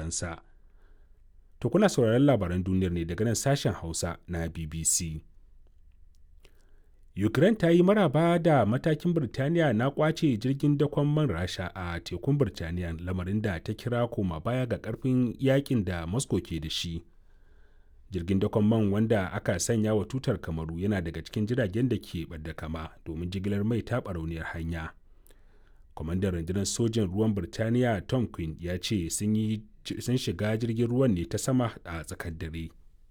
faransa to kuna sauraron labaran duniyar ne daga nan sashen hausa na bbc ukraine ta yi maraba da matakin birtaniya na kwace jirgin dakon man rasha a tekun birtaniya lamarin da ta kira koma baya ga karfin yakin da moscow ke da shi jirgin dakon man wanda aka sanya wa tutar kamaru yana daga cikin jiragen da ke ɓadda kama domin jigilar mai ta barauniyar hanya kwamandan rundunar sojin ruwan birtaniya tom quinn ya ce sun shiga jirgin ruwan ne ta sama a tsakar dare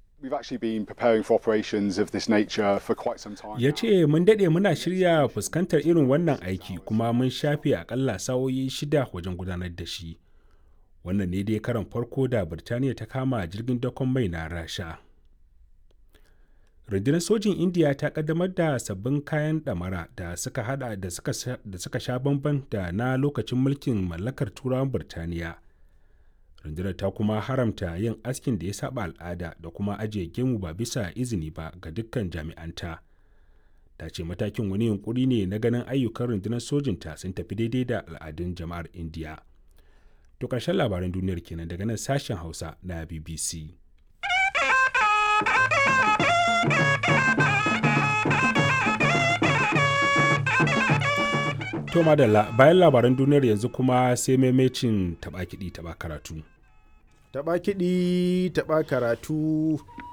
ya ce mun daɗe muna shirya fuskantar irin wannan aiki kuma mun shafe akalla sa'o'i shida wajen gudanar da shi wannan ne dai karan farko da birtaniya ta kama jirgin dakon mai na rasha rundunar sojin indiya ta kaddamar da sabbin kayan ɗamara da suka hada da suka sha bamban da na lokacin mulkin mallakar turawan birtaniya rundunar ta kuma haramta yin askin da ya saba al'ada da kuma ajiye gemu ba bisa izini ba ga dukkan jami'anta ta ce matakin wani yunkuri ne na ganin ayyukan rundunar sojinta sun tafi daidai da al'adun jama'ar indiya to ƙarshen labaran duniyar kenan daga nan sashen hausa na bbc to madalla bayan labaran duniyar yanzu kuma sai maimacin taɓa kiɗi taɓa karatu taɓa kiɗi taɓa karatu